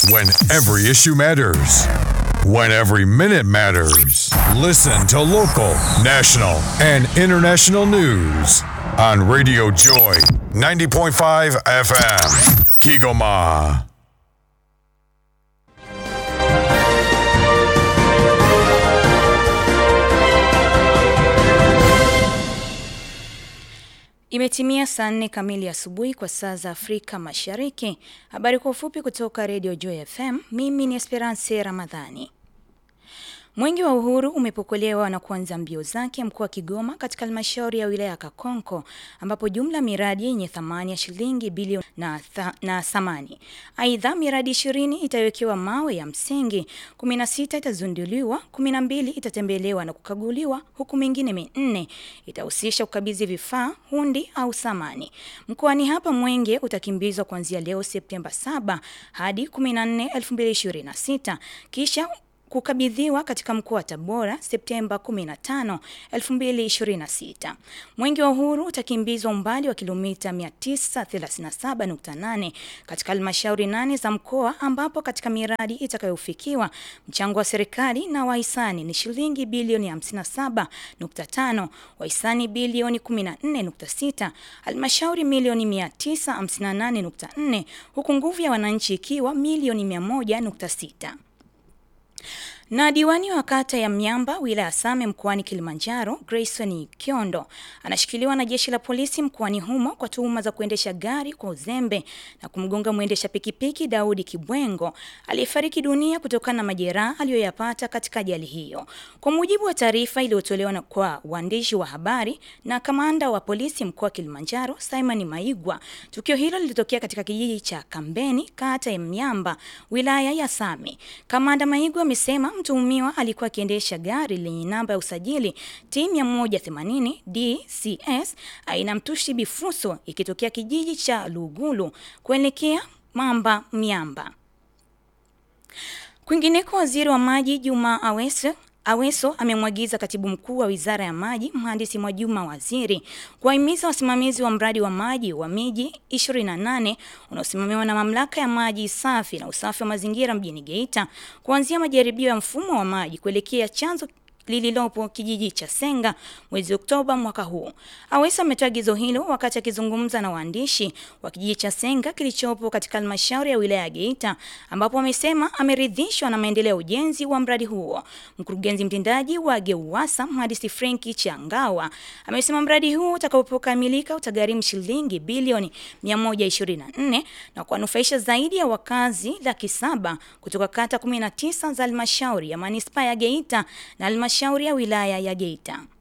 When every issue matters. When every minute matters. Listen to local, national, and international news on Radio Joy 90.5 FM. Kigoma. Imetimia saa nne kamili asubuhi kwa saa za Afrika Mashariki. Habari kwa ufupi kutoka Radio Joy FM. Mimi ni Esperance Ramadhani. Mwenge wa Uhuru umepokelewa na kuanza mbio zake mkoa wa Kigoma katika halmashauri ya wilaya ya Kakonko ambapo jumla miradi yenye thamani ya shilingi bilioni na, tha, na thamani. Aidha, miradi ishirini itawekewa mawe ya msingi, 16 itazunduliwa, 12 itatembelewa na kukaguliwa, huku mingine minne itahusisha kukabidhi vifaa, hundi au samani. Mkoani hapa Mwenge utakimbizwa kuanzia leo Septemba 7 hadi 14, 2026 kisha kukabidhiwa katika mkoa wa Tabora Septemba 15, 2026. Mwenge wa Uhuru utakimbizwa umbali wa kilomita 937.8 katika halmashauri nane za mkoa ambapo katika miradi itakayofikiwa mchango wa serikali na wahisani ni shilingi bilioni 57.5, wahisani bilioni 14.6, halmashauri milioni 958.4 huku nguvu ya wananchi ikiwa milioni 100.6. Na diwani wa kata ya Myamba wilaya Same mkoani Kilimanjaro, Grayson Kiondo anashikiliwa na jeshi la polisi mkoani humo kwa tuhuma za kuendesha gari kwa uzembe na kumgonga mwendesha pikipiki Daudi Kibwengo aliyefariki dunia kutokana na majeraha aliyoyapata katika ajali hiyo. Kwa mujibu wa taarifa iliyotolewa kwa waandishi wa habari na kamanda wa polisi mkoa wa Kilimanjaro, Simon Maigwa, tukio hilo lilitokea katika kijiji cha Kambeni, kata ya Myamba, wilaya ya Same. Kamanda Maigwa amesema mtuhumiwa alikuwa akiendesha gari lenye namba ya usajili T 180 DCS aina mtushi bifuso ikitokea kijiji cha Lugulu kuelekea Mamba Myamba. Kwingineko, waziri wa maji Juma Aweso Aweso amemwagiza katibu mkuu wa wizara ya maji mhandisi Mwajuma Waziri kuwahimiza wasimamizi wa mradi wa maji wa miji 28 unaosimamiwa na mamlaka ya maji safi na usafi wa mazingira mjini Geita kuanzia majaribio ya mfumo wa maji kuelekea chanzo lililopo kijiji cha Senga mwezi Oktoba mwaka huu. Awesa ametoa agizo hilo wakati akizungumza na waandishi wa kijiji cha Senga kilichopo katika halmashauri ya wilaya ya Geita, ambapo amesema ameridhishwa na maendeleo ya ujenzi wa mradi huo. Mkurugenzi mtendaji wa GEUWASA mhandisi Frenki Changawa amesema mradi huo utakapokamilika utagharimu shilingi bilioni 124 na kuwanufaisha zaidi ya wakazi laki saba kutoka kata 19 za halmashauri ya manispaa ya Geita na halmashauri ya wilaya ya Geita.